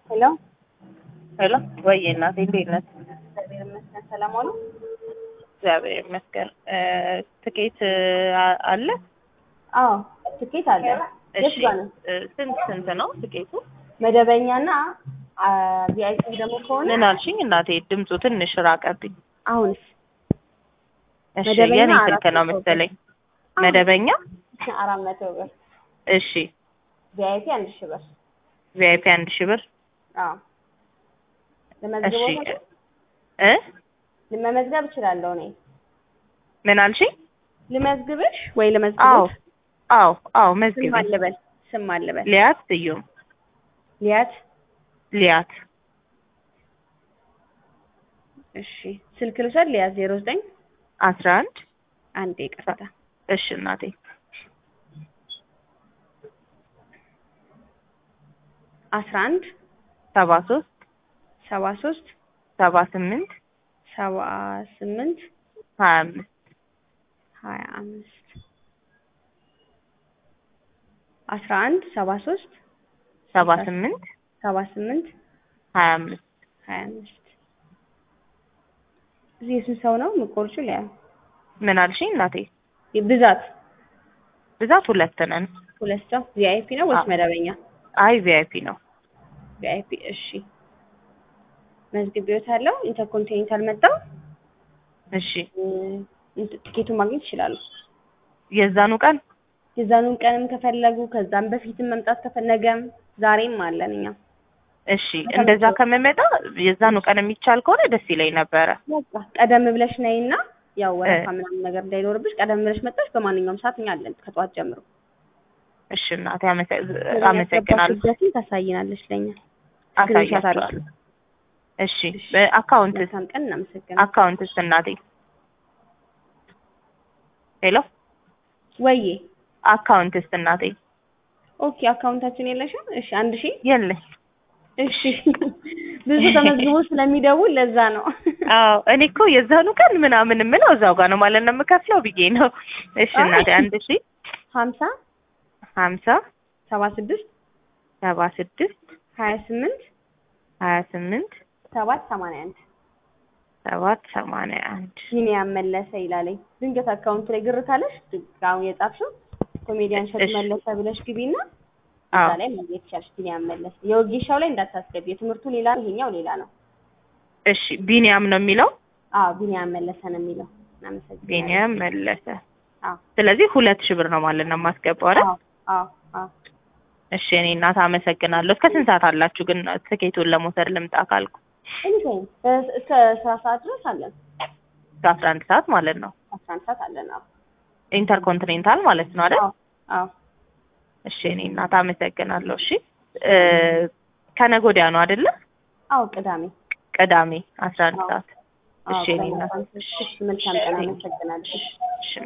ሄሎ ሄሎ ወይ እናቴ እንዴት ነሽ? እግዚአብሔር ይመስገን። ሰላም ዋሉ? እግዚአብሔር ይመስገን። ትኬት አ- አለ? አዎ ትኬት አለ። የት እሺ ጋር ነው? እ፣ ስንት ስንት ነው ትኬቱ? መደበኛና ቪአይፒ ደግሞ ከሆነ ምን አልሽኝ እናቴ? ድምፁ ትንሽ ራቀብኝ። አሁንስ እሺ መደበኛ የኔ አራት ስልክ ነው መቶ ብር። መሰለኝ። መደበኛ አራት መቶ ብር፣ እሺ፣ ቪአይፒ አንድ ሺህ ብር። ቪአይፒ አንድ ሺህ ብር። አዎ እሺ ለመዝግቦት እ ለመመዝገብ እችላለሁ እኔ ምን አልሽኝ? ልመዝግብሽ ወይ አዎ ልመዝግቦት? አዎ አዎ ስም መዝግቢ። አልበል ስም አልበል ሊያት ስዩም ሊያት ሊያት እሺ ስልክ ልውሰድ ሊያት ዜሮ ዘጠኝ አስራ አንድ አንዴ ይቅርታ እሺ እናቴ አስራ አንድ ሰባ ሶስት ሰባ ሶስት ሰባ ስምንት ሰባ ስምንት ሀያ አምስት ሀያ አምስት አስራ አንድ ሰባ ሶስት ሰባ ስምንት ሰባ ስምንት ሀያ አምስት ሀያ አምስት እዚህ የስንት ሰው ነው የምትቆርጪው? ሊያ ምን አልሽኝ እናቴ? ብዛት ብዛት ሁለት ነን። ሁለት ሰው ቪአይፒ ነው ወይስ አዎ። መደበኛ? አይ ቪአይፒ ነው። ቪአይፒ እሺ። መዝግቤዎታለሁ። ኢንተርኮንቲኔንታል መጣው እሺ ቲኬቱን ማግኘት ይችላሉ። የዛኑ ቀን የዛኑን ቀንም ከፈለጉ ከዛም በፊትም መምጣት ከፈለገም ዛሬም አለን እኛ። እሺ እንደዛ ከምመጣ የዛኑ ቀን የሚቻል ከሆነ ደስ ይለኝ ነበረ። በቃ ቀደም ብለሽ ነይና ያው ወረፋ እ። ምናምን ነገር እንዳይኖርብሽ ቀደም ብለሽ መጣሽ በማንኛውም ሰዓት እኛ አለን ከጠዋት ጀምሮ። እሺ እናቴ አመሰ- አመሰግናለሁ። ያስገባሽበትን ታሳይናለሽ ለኛ። ስክሪንሾት አሳያችኋለሁ። እሺ በአካውንትስ መልካም ቀን እናመሰግናለን። አካውንትስ እናቴ ሄሎ ወዬ አካውንትስ እናቴ ኦኬ አካውንታችን የለሽም? እሺ አንድ ሺህ የለኝ። እሺ ብዙ ተመዝግቦ ስለሚደውል ለዛ ነው። አዎ እኔ እኮ የዛኑ ቀን ምናምን የምለው እዛው ጋር ነው ማለት ነው የምከፍለው ብዬ ነው። እሺ እናቴ አንድ ሺ ሀምሳ ሀምሳ ሰባ ስድስት ሰባ ስድስት ሀያ ስምንት ሀያ ስምንት ሰባት ሰማንያ አንድ ሰባት ሰማንያ አንድ ቢኒያም መለሰ ይላለኝ። ድንገት አካውንት ላይ ግር ካለሽ አሁን የጻፍሽው ኮሜዲያን ሸት እሺ። መለሰ ብለሽ ግቢና እዛ አዎ ላይ ማግኘት ይቻልሽ። ቢኒያም መለሰ የወጌሻው ላይ እንዳታስገቢ፣ የትምህርቱ ሌላ ነው፣ ይሄኛው ሌላ ነው። እሺ ቢኒያም ነው የሚለው አዎ ቢኒያም መለሰ ነው የሚለው። እናመሰግናለን። ቢኒያም መለሰ። አዎ ስለዚህ ሁለት ሺህ ብር ነው ማለት ነው የማስገባው አይደል? አዎ አዎ አዎ እሺ እኔ እናት አመሰግናለሁ። እስከ ስንት ሰዓት አላችሁ ግን ትኬቱን ለመውሰድ ልምጣ ካልኩ? ኤኒታይም እስከ ስራ ሰዓት ድረስ አለን። እስከ አስራ አንድ ሰዓት ማለት ነው። አስራ አንድ ሰዓት አለን። አዎ ኢንተርኮንቲኔንታል ማለት ነው አይደል? አዎ አዎ እሺ እኔ እናት አመሰግናለሁ። እሺ እ፣ ከነገ ወዲያ ነው አይደለ? አዎ ቅዳሜ ቅዳሜ አስራ አንድ አዎ። ሰዓት። አዎ እሺ እኔ ቅዳሜ እናት አስራ አንድ ሰዓት። እሺ መልካም ቀን። አመሰግናለሁ። እሺ